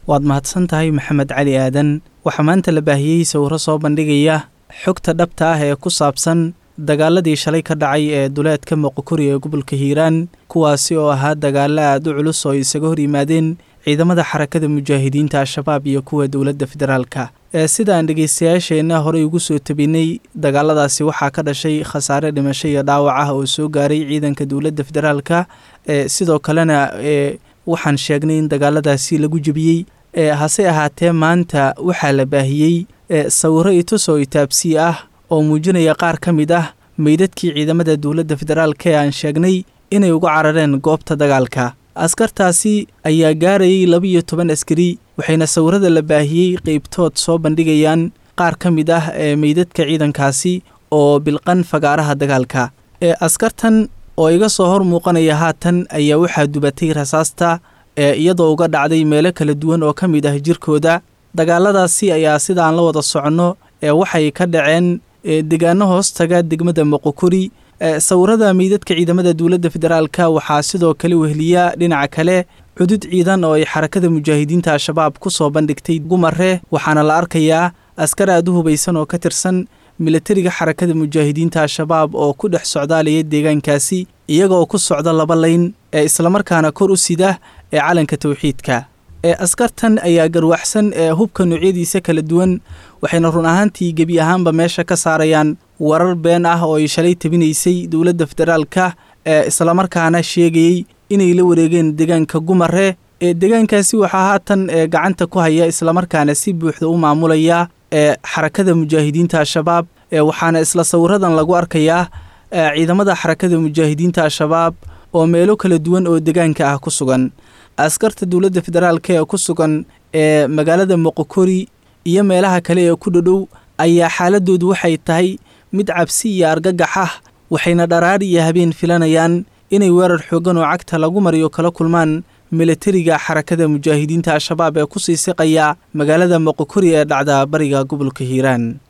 waad mahadsan tahay maxamed cali aadan waxaa maanta la baahiyey sawiro soo bandhigaya xogta dhabta ah ee ku saabsan dagaaladii shalay ka dhacay ee duleedka moqokori ee gobolka hiiraan kuwaasi oo ahaa dagaalo aad u culus oo isaga hor yimaadeen ciidamada xarakada mujaahidiinta al-shabaab iyo kuwa dowladda federaalka ee sidaan dhegaystayaasheenna horey ugu soo tabinay dagaaladaasi waxaa ka dhashay khasaare dhimasho iyo dhaawac ah oo soo gaaray ciidanka dowladda federaalka ee sidoo kalena ee waxaan sheegnay in dagaaladaasi lagu jebiyey ee hase ahaatee maanta waxaa la baahiyey ee sawiro itus oo itaabsii ah oo muujinaya qaar ka mid ah meydadkii ciidamada dowladda federaalka ee aan sheegnay inay uga carareen goobta dagaalka askartaasi ayaa gaarayay laba-iyo toban askari waxayna sawirada la baahiyey qeybtood soo bandhigayaan qaar ka mid ah ee meydadka ciidankaasi oo bilqan fagaaraha dagaalka ee askartan oo iga soo hor muuqanaya haatan ayaa waxaa dubatay rasaasta ee iyadoo uga dhacday meelo kala duwan oo ka mid ah jirkooda dagaaladaasi ayaa sidaan la wada soconno ee waxay ka dhaceen deegaano hoostaga degmada moqokori sawirada meydadka ciidamada dowladda federaalka waxaa sidoo kale wehliya dhinaca kale cudud ciidan oo ay xarakada mujaahidiinta al-shabaab ku soo bandhigtay gumare waxaana la arkayaa askar aad u hubaysan oo ka tirsan milatariga xarakada mujaahidiinta al-shabaab oo ku dhex socdaalaya deegaankaasi iyagaoo ku socda laba layn ee islamarkaana kor u sida ee calanka tawxiidka ee askartan ayaa garwaxsan ee hubka noocyadiisa kala duwan waxayna run ahaantii gebi ahaanba meesha ka saarayaan warar been ah oo ay shalay tabinaysay dowladda federaalka ee islamarkaana sheegayey inay la wareegeen deegaanka gumare ee deegaankaasi waxaa haatan ee gacanta ku haya islamarkaana si buuxda u maamulaya ee xarakada mujaahidiinta al-shabaab ee waxaana isla sawiradan lagu arkayaa ciidamada xarakada mujaahidiinta al-shabaab oo meelo kala duwan oo deegaanka ah ku sugan askarta dowladda federaalka ee ku sugan ee magaalada moqokori iyo meelaha kale ee ku dhodhow ayaa xaaladoodu waxay tahay mid cabsi iyo argagax ah waxayna dharaar iyo habeen filanayaan inay weerar xooggan oo cagta lagu mariyo kala kulmaan milatariga xarakada mujaahidiinta al-shabaab ee ku sii siqaya magaalada moqokori ee dhacda bariga gobolka hiiraan